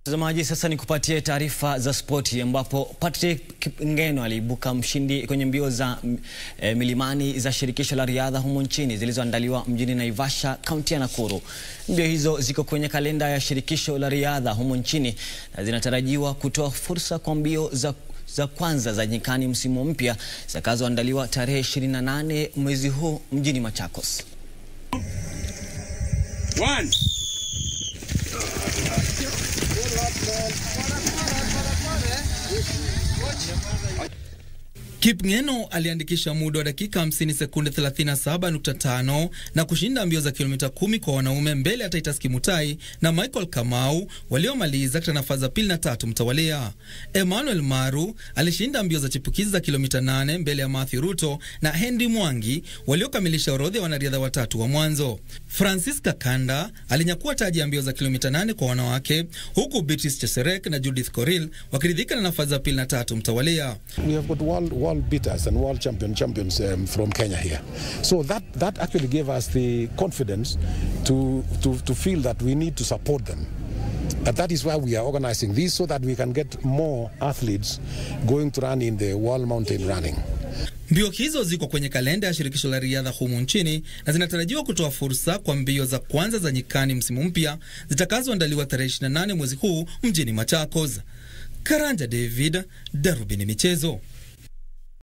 Mtazamaji, sasa ni kupatie taarifa za spoti ambapo Patrick Ngeno aliibuka mshindi kwenye mbio za e, milimani za shirikisho la riadha humo nchini zilizoandaliwa mjini Naivasha, kaunti ya Nakuru. Mbio hizo ziko kwenye kalenda ya shirikisho la riadha humo nchini na zinatarajiwa kutoa fursa kwa mbio za za kwanza za nyikani msimu mpya zitakazoandaliwa tarehe 28 mwezi huu mjini Machakos. One. Kipngeno aliandikisha muda wa dakika 50 sekunde 37.5 na kushinda mbio za kilomita 10 kwa wanaume mbele ya Titus Kimutai na Michael Kamau waliomaliza katika nafasi za pili na tatu mtawalia. Emmanuel Maru alishinda mbio za chipukizi za kilomita 8 mbele ya Matthew Ruto na Henry Mwangi waliokamilisha orodha ya wanariadha watatu wa mwanzo. Francis Kakanda alinyakua taji ya mbio za kilomita 8 kwa wanawake huku Beatrice Cheserek na Judith Koril wakiridhika na nafasi za pili na tatu mtawalia. We have got world, world beaters and world champion champions um, from Kenya here. So that, that actually gave us the confidence to, to, to feel that we need to support them. And that is why we are organizing this so that we can get more athletes going to run in the world mountain running. Mbio hizo ziko kwenye kalenda ya shirikisho la riadha humu nchini na zinatarajiwa kutoa fursa kwa mbio za kwanza za nyikani msimu mpya zitakazoandaliwa tarehe 28 mwezi huu mjini Machakos. Karanja David, Darubini Michezo.